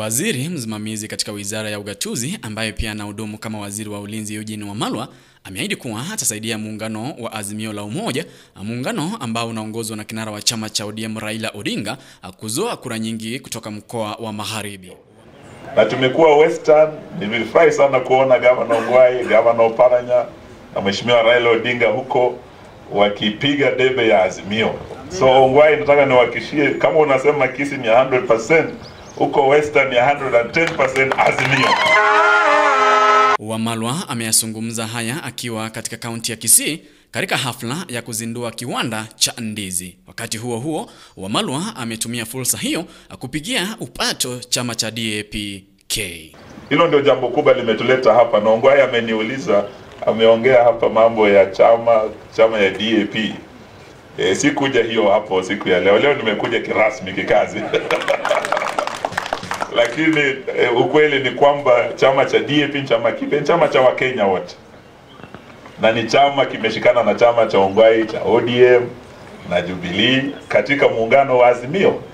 Waziri msimamizi katika wizara ya ugatuzi ambaye pia anahudumu kama waziri wa ulinzi Eugene Wamalwa ameahidi kuwa atasaidia muungano wa Azimio la Umoja, muungano ambao unaongozwa na kinara wa chama cha ODM Raila Odinga kuzoa kura nyingi kutoka mkoa wa Magharibi. Na tumekuwa Western, nimefurahi sana kuona gavana Ongwae, gavana Oparanya na mheshimiwa Raila Odinga huko wakipiga debe ya Azimio. So Ongwae, nataka niwahakishie kama unasema Kisii ni 100%, huko Western ni 110% Azimio. Wamalwa ameyazungumza haya akiwa katika kaunti ya Kisii katika hafla ya kuzindua kiwanda cha ndizi. Wakati huo huo, Wamalwa ametumia fursa hiyo kupigia upato chama cha DAP-K. Hilo ndio jambo kubwa limetuleta hapa, na Ongwae ameniuliza, ameongea hapa mambo ya chama chama ya DAP. E, sikuja hiyo hapo siku ya leo. Leo nimekuja kirasmi kikazi lakini e, ukweli ni kwamba chama cha DAP ni chama kipe, ni chama cha Wakenya wote, na ni chama kimeshikana na chama cha Ongwae cha ODM na Jubilee katika muungano wa Azimio.